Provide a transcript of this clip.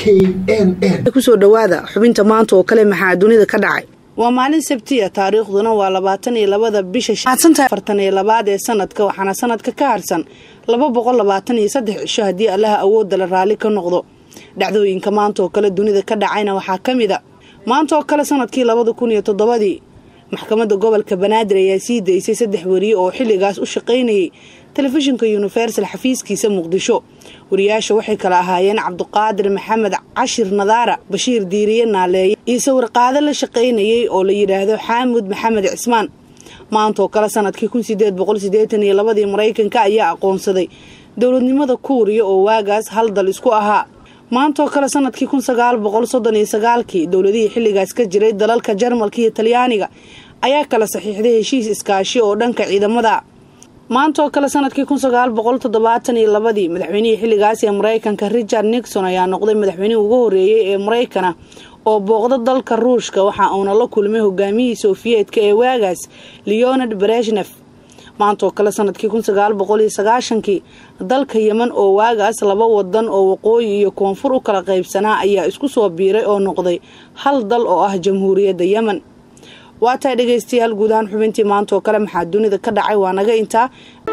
n n kusoo dhawaada xubinta maanta oo kale maxaa dunida ka dhacay waa maalin sabtiya taariikhduna waa labaatan iyo labada bisha afartan iyo labaad ee sanadka waxaana sanadka ka harsan laba boqol labaatan iyo saddex cisho haddii allaha awoodda la raalli ka noqdo dhacdooyinka maanta oo kale dunida ka dhacayna waxaa ka mid a maanta oo kale sanadkii labada kun iyo toddobadii maxkamadda gobolka banaadir ayaa sii daysay saddex wariye oo xilligaas u shaqaynayay telefishinka universal xafiiskiisa muqdisho wariyaasha waxay kala ahaayeen cabduqaadir maxamed cashir nadaara bashiir diiriye naaleeye iyo sawirqaado la shaqaynayay oo la yidhaahdo xaamud maxamed cismaan maantaoo kale sanadkii kun sideed boqol sideetan iyo labadii maraykanka ayaa aqoonsaday dowladnimada kuuriya oo waagaas hal dal isku ahaa maantaoo kale sanadkii kun sagaal boqol soddon iyo sagaalkii dowladihii xilligaas ka jiray dalalka jarmalka iyo talyaaniga ayaa kala saxiixday heshiis iskaashi oo dhanka ciidamada maantaoo kale sanadkii kun sagaal boqol toddobaatan iyo labadii madaxweynihii xilligaas ee maraykanka richard nixon ayaa noqday madaxweynihii ugu horreeyey ee maraykana oo booqda dalka ruushka waxa uuna la kulmay hogaamiyihii sofiyeetka ee waagaas leonard breshnev maantaoo kale sanadkii kun sagaal boqol iyo sagaashankii dalka yeman oo waagaas laba wadan oo waqooyi iyo koonfur u kala qaybsanaa ayaa isku soo biiray oo noqday hal dal oo ah jamhuuriyadda yemen waa tahay dhegaystayaal guud ahaan xubintii maanta oo kale maxaa dunida ka dhacay waa naga intaa